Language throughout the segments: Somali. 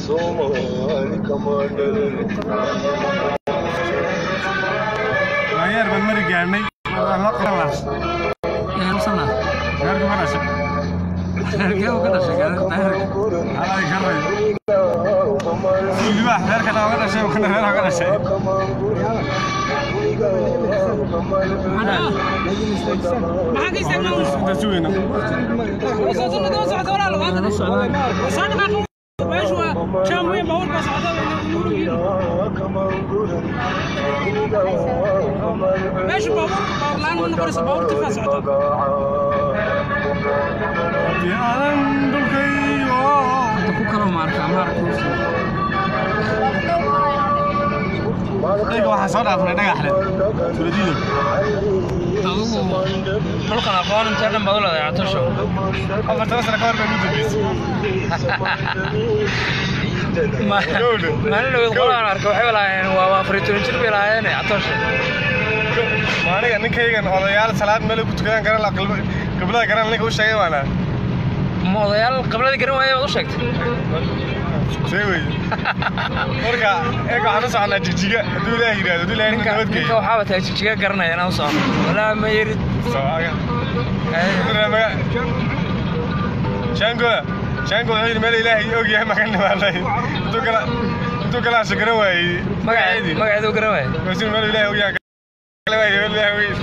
Ayer baan mari gaarnay. Waan la qalas. Yaanusana. Gaarka ma dhashay. Reerkee uu ka dhashay gaarka Alay garay. Ilma gaarka na ga dhashay, kana reer ga dhashay. Inta suuyna. Yaalan dulkayo. ku kala maarka maarkuus. Ayga waxa soo dhaafnay dhagaxle. Tuladiido. Adigu dhulkan aqoon intee dhan baad u leedahay Catasho. Afartan sano ka hor baan u dambeysay. Maalin dhaweyd qolaan arkay waxay lahaayeen waa waa afar iyo toban jir bay lahaayeen Catasho. Maaniga ninkaygan odayaal salaad meel ku tukadaan garan la qiblada garan ninka u sheegay waana. Ma odayaal qibladii garan waayay baad u sheegtay. See wey. Marka eega waxaan u soconaa jigjiga hadduu ilaahay yidhaahdo hadduu ilaahay Ninka nabad ninka geeyo. waxaa batay jijiga garanaya inaan u socono. Walaa ma yerid. Soo aga. Shango Shango wuxuu yidhi meel ilaahay og yahay makan dhimaaday. Intuu kala intuu kala shakara waayey. Magaceed magaceedu garan waayay. Masiir meel ilaahay og yahay kala waayey meel ilaahay wey.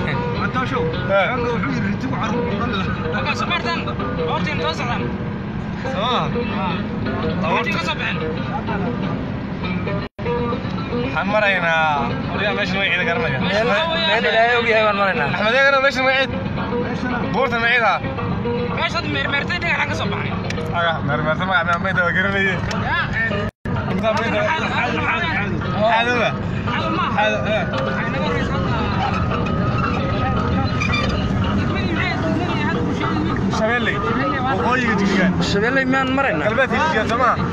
Waxaan maraynaa waligaa meeshan magaceeda garanaya. Meel meel ilaahay og yahay baan maraynaa. Axmed eegana meeshan magaceed. Buurta magaceeda. Aga meermeerta magaca meeda waa garanayay. Xaadowa. Xaado. Shabeelle. Waqooyiga jigjigaan. Shabeelle miyaan maraynaa? galbeedka jigjigaan soo maha.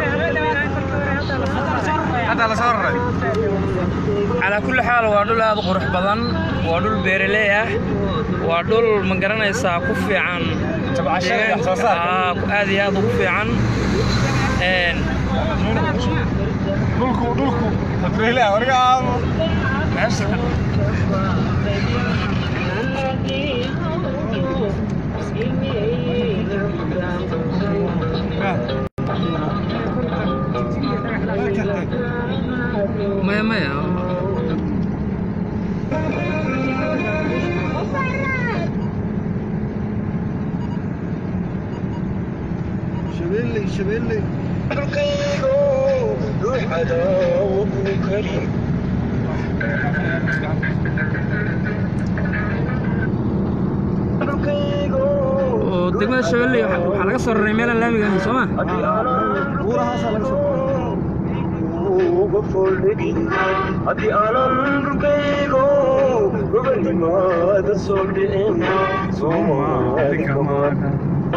Hadda la soo raray. calaa kulli xaal waa dhul aad u qurux badan waa dhul beeraley ah waa dhul ma garanaysaa ku fiican Tabcashada iyo wax soo saarka. Aa, ku- aad iyo aad ugu fiican Een, Dhulku dhulku. Hadreyle wariga aamo. meesha maya maya oo degmada shabeelle waxa waxaa laga soo raray meelaan laamiga ahayn soo ma haddii aanan dhulkaygo gobanimaada soo dhicin soomaali kamaana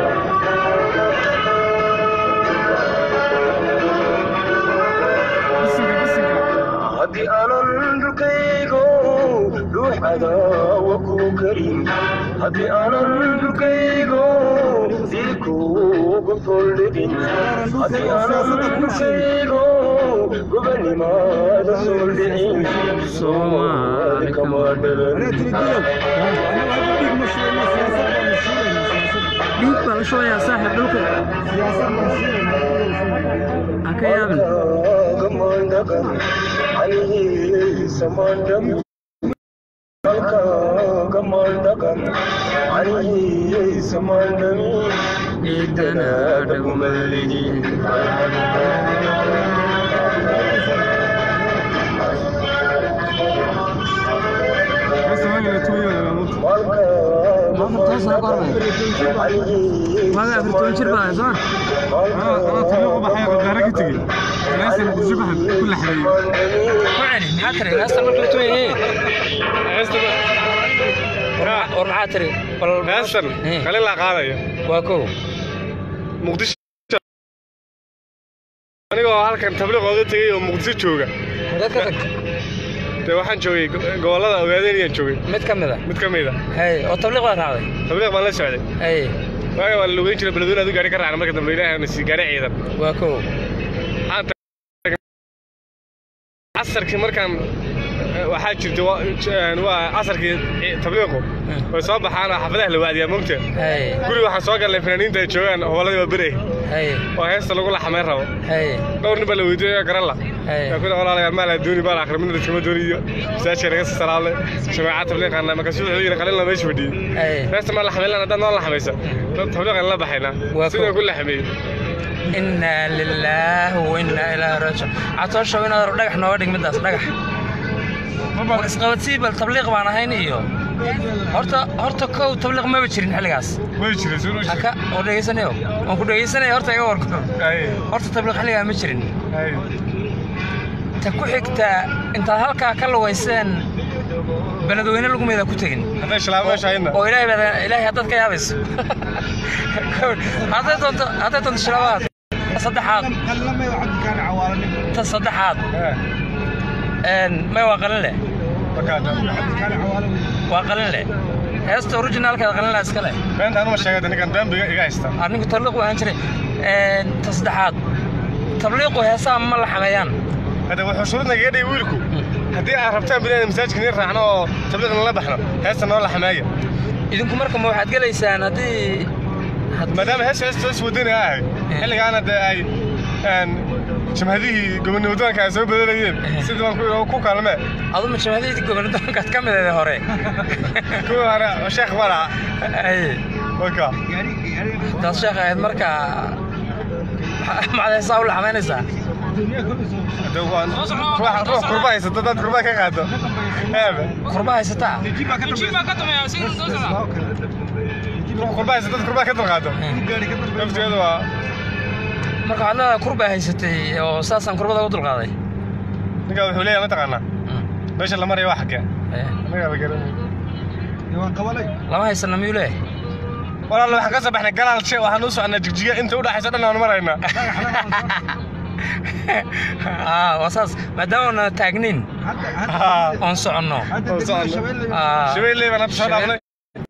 haddii aanan dhulkaygo dhuuxadaawa ku karin haddii aanan dhulkaygo dilkuuga foldhigin haddii aanan dhulkaygo gobanimaada soo dhicin soomaali kama dhalan dhiig baa la shubayaa saaxiib dhulka ha ka yaabin gamandagan calihiisamandam gamandagan calihiisamandami ciidana dhagumaligi waaga afar toban jir baa soo ku celi maxaa tiri heestan marka la tumayay war maxaa tiri bal Heestan Eh. kale la qaadaya. waa kow Muqdisho. Anigoo halkan tabliiq ooga tegay oo Muqdisho jooga. dad ka tag Dee waxaan joogay go- gobollada ogaadeenayaan joogay. mid ka mid a Mid ka mid ah. hay oo tabliiq baa raacday Tabliiq baan la socday. hay Waaga waa la lugeyn jiray beledweyne aduu gaari ka raacna marka dambe ilaahay na sii gaari ciidan. waa kow Waxaan casarkii markaan waxaa jirta waa- een, waa casarkii tabliiqu way soo baxaan oo xaafadaha la waadiyaa mogta hay guri waxaan soo galnay fanaaniinta ay joogaan hooladii waa bere hay oo heesta lagu laxamayn rabo hay dhowr nin baa la weydiiyey garan la Hey. yaa kuna walaalayaal maal adduuni baan akhri midna dadkama dooniyo masaajka naga salaamay jamaaca tabliiqaana markaasuu wuxuu yidhi qalin la meesha fadhiyey hay heesta maa laxamayn haddaad noo laxamaysa tabliiqan la baxaynaa Waa sidaan ko- ku laxameeyey inaa lilaahi wa inaa ilaahi raajic catooshow inaad dhagax nooga dhig midaas dhagax war isqabadsii bal tabliiq baan ahayn iyo horta horta kow tabliiq maba jirin xilligaas way jiray sunu haka oo dhegaysanayo waan ku dhegaysanaya horta iga warkor horta tabliiq xilligaa ma jirin ta ku xigta intaad halkaa ka lugayseen beledweyne lugumeeda ku tegin hadday shilaabo meesha hayna oo ilaahay baad ilaahay haddaad ka yaabayso hadday doonto hadday doonto shilabaad ta saddexaad ta saddexaad een may waa qalin leh waa qalin leh heesta originaalkeeda qalin leh iska leh beenta anuma sheegay ninkan dambiga iga haysta anigu tabliiq waan jiray een ta saddexaad tabliiqu heesaha ma la xameeyaan hadda wuxuu shuruudna kaga dhigay wiilku haddii aad rabtaan bidaan masaajidka nin raacno oo tabliiqna la baxno heesta noo la xameeya idinku marka ma waxaad gelaysaan haddii haddii- maadaama heesta heesta hees wadani ahay xilligaana dee ay een, jamhadihii gobonimo wadanka ay soo bedelayeen sidii baan ku- ku kaalmee adu ma jamhadiyadii gobolnidoonkaad ka mideeda hore kuwa hore sheekh bala ay waka taas sheekh ahayd marka maxaad heesaa u la xamaynaysaa hadda waan ruux ruux kurba haysata dad kurba ka qaado eebe kurba haysataa ruux kurba haysata dad kurba ka dalqaado laftigeedu waa marka waxaad leedahay kurba haysatay oo saasaan kurbada u dulqaaday ninkaa wuxuu leeyahay mataqaanaa meesha la maraya waa xaggee Eh, annagaa la garanay lama haysana miyuu leeyahay walaal waxaan ka soo baxnay galaal she waxaan u socnaa jigjiga inta u dhaxaysa dhan aan maraynaa aa waa saas maadaama na taagnin oon soconno Aa, shabeelley baan hadda soo dhaafnay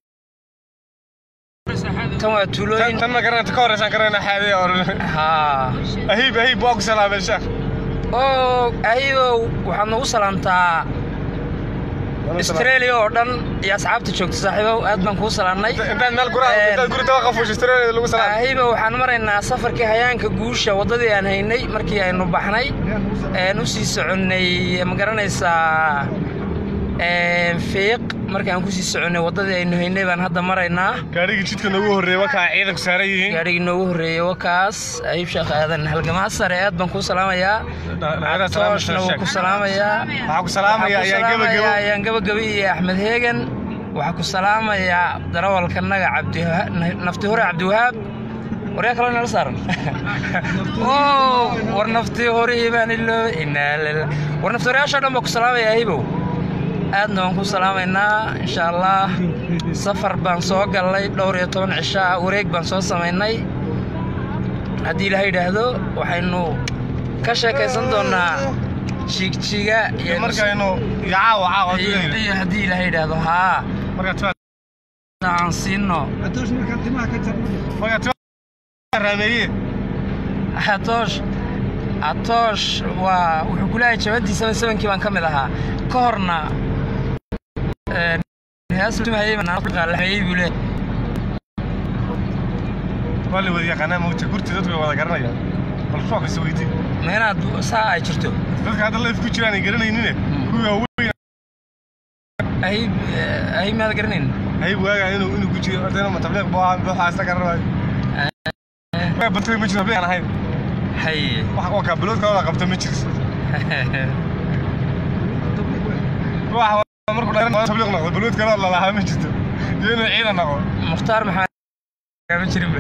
tan waa tan tuulooyin tan ma garanayta ka horreysaan garanayna xaadee or haa ahiib ahiib waa ku salaamay sheekh oo ahibow waxaad nagu salaamtaa australia oo dhan iyo asxaabta joogta saaxiibow aad baan kuu salaamnay intaad meel gura Eh. intaad guri tawa qafuusho australia lagu salaam ahiba waxaan maraynaa safarkii hayaanka guusha waddadii aan haynay markii aynu baxnay een u sii soconnay ma garanaysaa een fiiq markii aan ku sii soconnay waddadii aynu haynay baan hadda maraynaa gaadhigii jidka noogu horreeyay wakaa ciidanku saaran yihiin gaadhigii noogu horreeyey wakaas ahiib sheekh aadan halgamaa sare aad baan kuu salaamayaa Dhalinyarada salaam tooshna wuu sheekh. ku salaamayaa waxaa ku salaamaya ayaan gebagebo ayaan gabagaba iyo axmed heegan waxaa ku salaamayaa darawalkanaga cabdi nafti hore cabdiwahaab waryaa kaloo nala saaran oo war nafti horihii baan iloobay inaa lila war nafti horeyaashoo dhan baa ku salaamaya hibow aadna waan ku salaamaynaa insha allah safar baan soo gallay dhowr iyo toban cisho ah wareeg baan soo samaynay haddii ilaaha yidhaahdo waxaynu ka sheekaysan doonaa jigjiga iyo markaynu iyo caawa caawa iyo iyo haddii ilaaha yidhaahdo haa marka aan siino marka raameeye atoosh atoosh waa wuxuu ku leeyahay jabantii seven sevenkii baan ka mid ahaa ka horna een, heestumahayey buu leeyahay waa la wada yaqaanaa mawta gurti dadku way wada garanayaan bal ruux kasta weydii ma inaad saa ay jirto dadka hadda leef ku jiraan ay garanaynine kuwii waaweyn ahib ahib maad garanayn hayb waagaa inuu inuu ku jiro ardayna ma tabliiq buu ahaa buuxa isla garanayo waa bartay ma jiro tabliiq aan ahayn hay wax waa kaa bilood kale wada qabta ma jiris ruuxa markuu dhalin tabliiq noqdo bilood kale la lahaa ma jirto iyo inuu ciidan noqdo mukhtaar maxaa ma jirin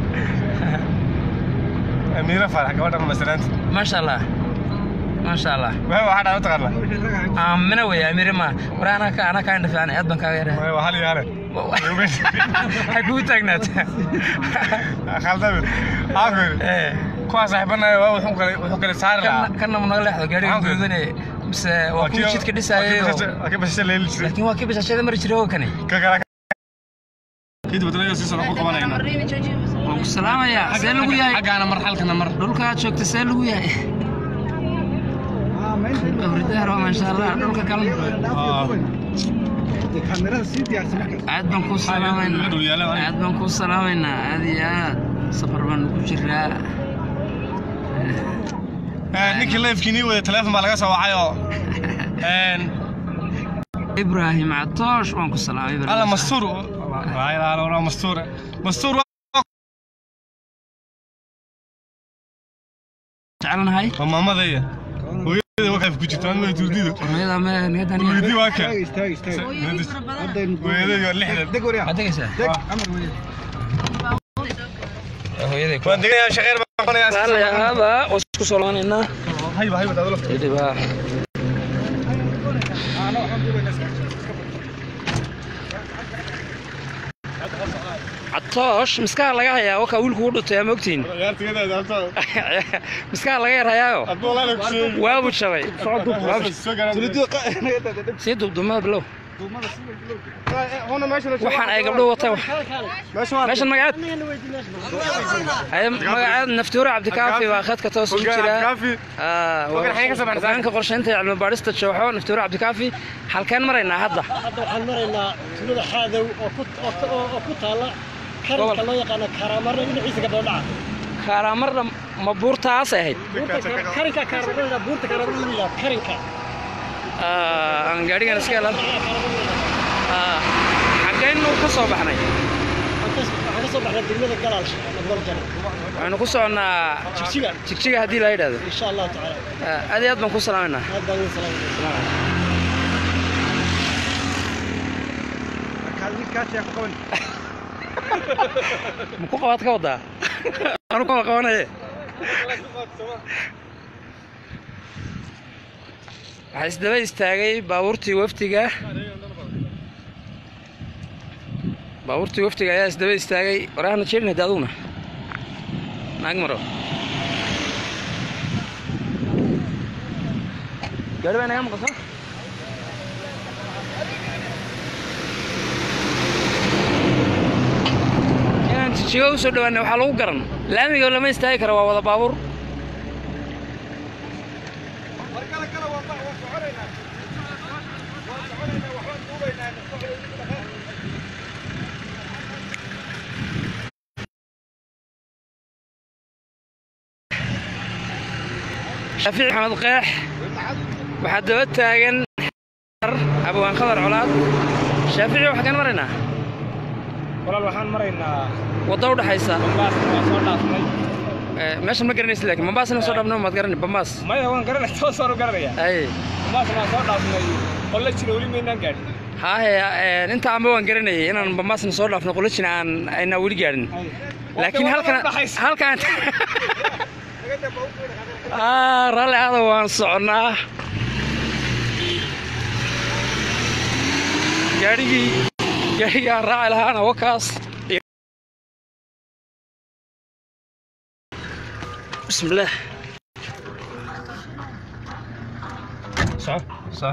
amiira faarax gabadha masalaanta maasha allah maasha allah waa waxaa dhaa mataqaanaa aamina wey amire ma war anaa ka anaa kaa indhafiican aad baan kaaga yaraa waa hal iyo hale hay kugu taagnaata khaldabe aafir Eh, kuwaa saaxiibanayo waa wuxuu kale wuxuu kale saari lahaa kana kana munaga leexdo gaariga Maxaan ku- guudane mise waa kuwa jidka dhisaayay waa ka basasha leeli jiray laakiin waa kii bashashada mari jiray oo kani ka kala kadib wadanayo si soo ku qabanayna waan ku salaamayaa see lagu yahay xaggaana mar xalkana mar dhulka aad joogta see lagu yahay hurdaar waa maasha allah dhulka kale aad baan kuu salaamaynaa Dhul yaala, waa. aad baan kuu salaamaynaa aad iyo aad safar baan ku jiraa ninkii leefkii nii wada teleefon baa laga soo wacayoo ibraahim catoosh waan ku salaamay Ibraahim. alla mastuur laa ilaaha illa allah mastuur mastuur jecelnahay waa maamadaya hooyada wakaaf ku jirta aan turdido hooyada ma niyadan turdi waa ka hooyadii waa lixdan ma tegaysaa hooyaday ku waan degayaa shaqeyn baan qonayaa raalli ahaada waan isku soo laabanaynaa hayba hayba daadalo kadib ha catoosh miskaha laga hayaa wakaa wiilku u dhutay ama ogtiin ciyaartigeeda daabto miskaha laga yar hayaayo adoo laana ku sheegi waabu jabay soo garan sii dubdumada bilow hona meesha waxaan ay gabdho wataan meesha meeshan magaceed haye magaceed naftuure cabdikaafi baa khadka toos ugu jira kaafi Ah, Wagan xagee ka soo baxday? hogaanka qorsheynta iyo cilmi baadhista jooxo naftuure cabdikaafi halkeen maraynaa hadda hadda waxaan maraynaa tuulada xaadow oo ku oo ka- oo oo ku taalla karinka Gobol. loo yaqaano kaaramarna dhinaciisa gabdhoodhaca kaaraamarna ma buurtaasay ahayd buurta Kaar- karinka kaaramarna buurta kaaramarna la yidhaha karinka Ah, aan gaadhigan iska helan Kaaramarna la yidhaha. xaggaynu ka soo baxnay Waxaan ka- waxaan ka soo baxnay degmada galaalsha ama goljan waxaynu ku soconnaa jigjiga jigjiga haddii la yidhahdo insha allahu tacaala Ah, aad iyo aad baan ku salaamaynaa aad baan idin salaamaya ma ku qabaad ka wadaa anu kama qabanaye waxaa isdaba istaagay baabuurtii wafdiga baabuurtii wafdiga ayaa isdaba istaagay warahana jeerin hadda aduguna naag maro gaari baa inaga maqasa inaan jijigo u soo dhawaana waxaa lagu garan laamiga lama istaagi karo waa wada baabuur shaafici maxamed qeex waxaa daba taagan abwaan khadar colaad shaafici waxaa kan maraynaa walaal waxaan maraynaa wadda u dhaxaysa bambaasna waa soo dhaafnay Eh, meeshan ma garanaysa laakiin bambaasna soo dhaafno maad garani bambaas maya waan garanay toosaan u garanaya ay bambaasna waan soo dhaafnay qolla jira weli maynaan gaadhin haahe eh, inta amba waan garanayay inaan bambaasna soo dhaafno qolojina aan aynaa weli gaadhin laakiin halkan halkan ah raalli aada waan soconnaa gaadhigii gaadhigii aan raaci lahaana wakaas bismillaah soco soco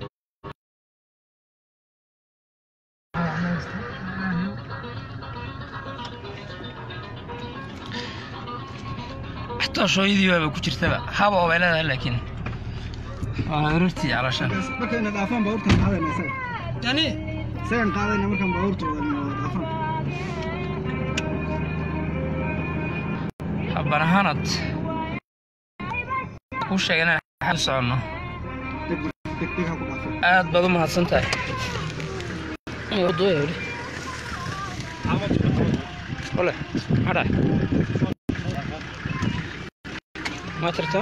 xataa shooyadii waaba ku jirtaba haba oo bay leedahay laakiin waa arartii calaashaan markayna dhaafaan baabuurtan qaadayna isaga yani isagan qaadayna markaan baabuurta wadana wada dhaafaan habban ahaanad ku sheegay inaan xal soconno deg deg deg ha ku dhaafan aad baad u mahadsan tahay wadooya weli ole maxaa dhahay ma tirtaa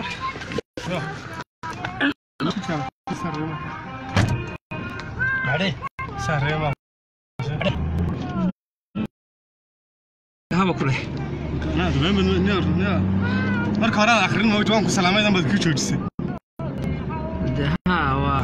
maxadhe sareema haba ku leh marka hore aad akhrin moogta waan ku salaamay dan baad ku joojisay de haa waa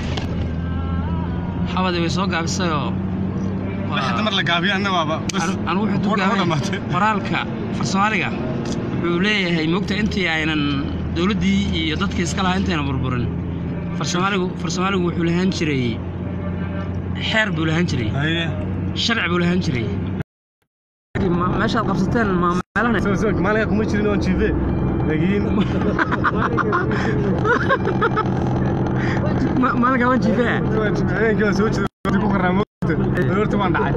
xabadii way soo gaabisayoo hadda mar la gaabiyo anna waaba bas anigu wuxuu War- war tugaamay dhamaatay. qoraalka farsoomaaliga wuxuu leeyahay moogta intii aynan dowladdii iyo dadkii iska lahaa intayna burburin farsoomaaligu farsoomaaligu wuxuu lahaan jiray xeer buu lahaan jiray haye sharci buu lahaan jiray Ma- meeshaad qabsateen ma meelahan soo soo maaliga kuma jirin oon jiife laakiin Ma- maalinka waan jiifee habeenkii waa soo jeeda ku qarraa moogta aroorta waan dhacay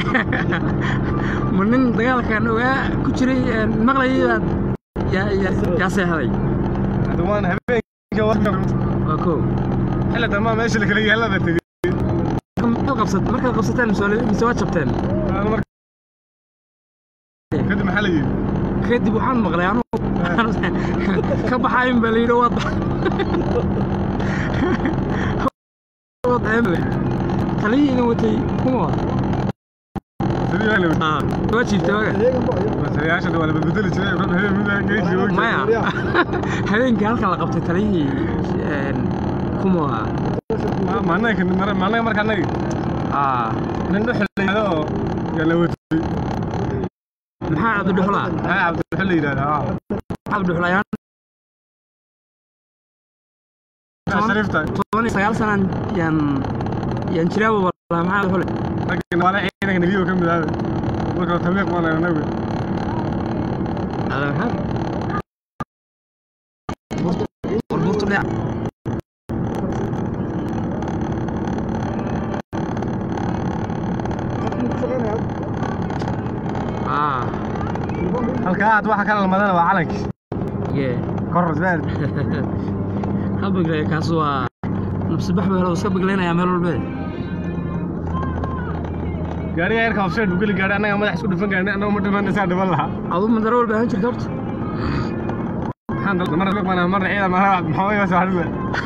ma nin dagaalkan ogaa ku jiray een, maqlayay baad yaa yaa yaa seexday hadda waan habeenkii waa waa kow xilli dambaa meesha la kala yaallada tegey markaad qabsat markaad qabsateen mise waa- mise waad jabteen Aan marka- kadib maxaa la yidhi kadib waxaan maqlay anugu ka baxayn baa la yidhi waad bax- waad eemle taliyihiina watay kuma wada sidii waa la yidhi Ah, waa jiiftay waga masayaasha waa la bedbedeli jiray rag habeen mid aan geesi og maya habeenkii halka la qabtay taliyihii een, kuma wada maalnaga maalnaga marka annaga Ah, nin dhuxulaado oo yaa la watay maxaa cabdidhuxlaa maxaa cabdixul la yidhahdaa cabdidhuxlayaan shariifta toban iyo sagaal sanaan yaan yaan jiraaba walaa maxaa xule ragga waala ciidanka nebiyo ka mid ahaabe marka tabliiq waan anagu warbuurtu dhinac ah halkaa aad waxa kala lamadana waa calankii yee kor rasbeed ha beglaya kaas waa nabsibax baa helo iska beglaynayaa meel walbe gaariga yarka hofsheed buu geli gaadhay annaga madax isku dhufan gaadhay annaga ma dhiman isaa dhiman lahaa adu madaro walba ahaan jirta horta maxaan dal marna luqman marna ciidan marna maxamed waa saaxiibay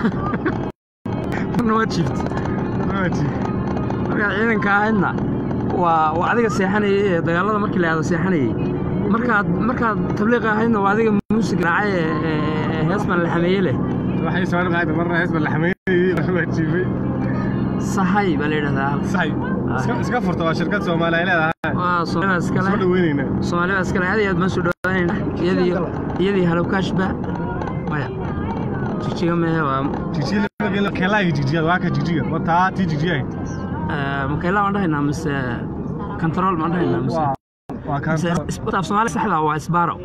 marna waad jiift markaad ciidanka ahaydna waa waa adiga seexanayay ee dagaalada markii la aado seexanayay markaad markaad tabliiqa ahaydna waa adiga muusig raacay ee ee- ee hees baan la xameeye leh waxay soo qaada marna hees baa la xameeyay waa jiifay sahay baa la yidhahdaa halka saxay iska iska furta waa shirkad Soomaali ay leedahay waa soomaalida soo iskale dhaweynayna soomaalida iskale aad iyo aad baan soo dhawaanayna iyadii iyadii halowkaashba maya jijiga mehe waa jijiga la gelo kelay jijiga waa ka jijiga waa taa ti jijiga eh, makayla waan dhahaynaa mise control maan dhahaynaa mise waa waa kan mise is- af soomaali saxda waa isbaaro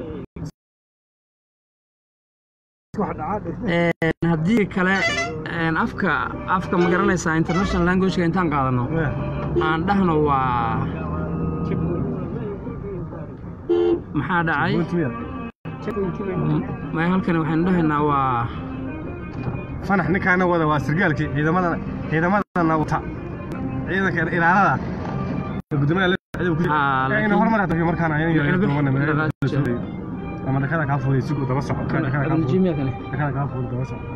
Een, haddii kale een, afka afka ma garanaysaa international languageka intaan qaadano aan dhahno waa maxaa dhacay maya halkani waxaynu dhahaynaa waa fanax ninkaana wada waa sirgaalkii ciidamadana ciidamadana wata ciidanka ilaalada gudoomiyaha la socday ku Ah, ina laakiin- hormar hata markaan ayaan Laakiin yahay bir- doonana dhaqaajiyo. ama dhakada kaa fuuday si uu daba soco dhakada kaa fuuday Jimmy kani dhakada kaa fuuday daba soco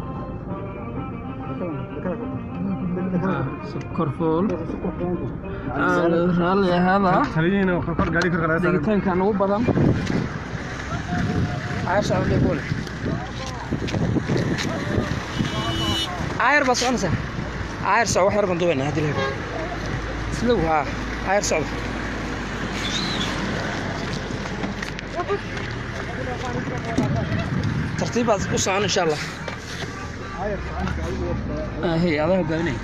korfool raalli ahaada taliyihiina kor kor gaari kor kala saaray degitaankan ugu badan caayar socda boole caayar baa soconaysaa caayar soco wax yar baan dubaynaa haddii la helo islow haa caayar socda tartiib baad u socon insha allah hey adaa hogaaminaya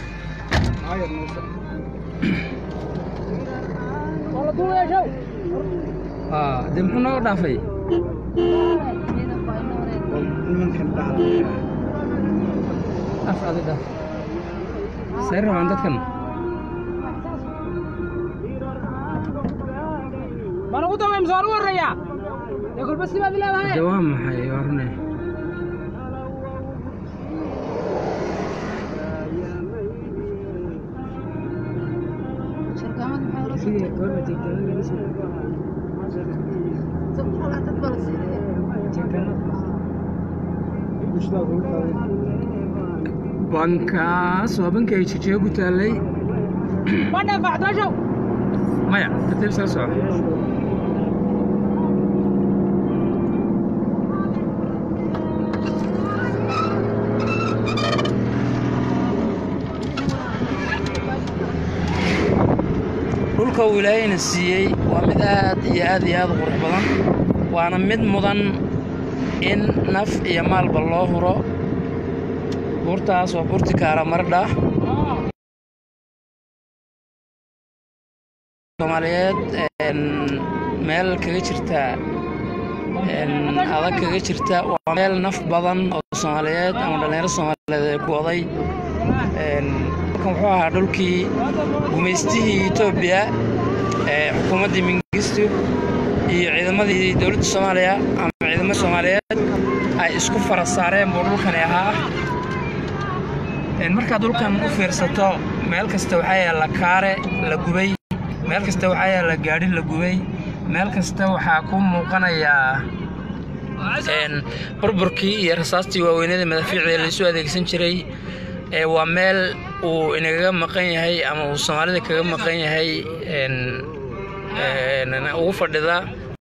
Ah, dee muxuu nooga dhaafay nimankan dhacda af adi dhaaf say rabaan dadkan baan ugu dambeyn soo ugu horeeya dee kolba sibaad leedahay de waa maxay waa rune bankaas waa banki ay jijiga ku taallay ma dhaafacdooshow maya tartiib iskala soco dhulka uu ilaahayna siiyey waa mid aad iyo aad iyo aad u qurux badan waana mid mudan in naf iyo maalba loo huro buurtaas waa buurti kaara maradha soomaaliyeed een, meel kaga jirta een, adag kaga jirta waa meel naf badan oo soomaaliyeed ama dhallinyaro soomaaliyeed ay ku oday Een, halkan wuxuu ahaa dhulkii gumaystihii etoobiya ee xukuumaddii mingistu iyo ciidamadii dowladda soomaaliya ama ciidamada soomaaliyeed ay isku fara saareen buu dhulkani ahaa Een, markaad dhulkan u fiirsato meel kasta waxaa yaalla kaare la gubay meel kasta waxaa yaalla gaadhi la gubay meel kasta waxaa ku muuqanayaa een, burburkii iyo rasaastii waaweynada madaafiicda laisu adeegsan jiray ee waa meel uu inagaga maqan yahay ama uu soomaalida kaga maqan yahay een, een, ugu fadhida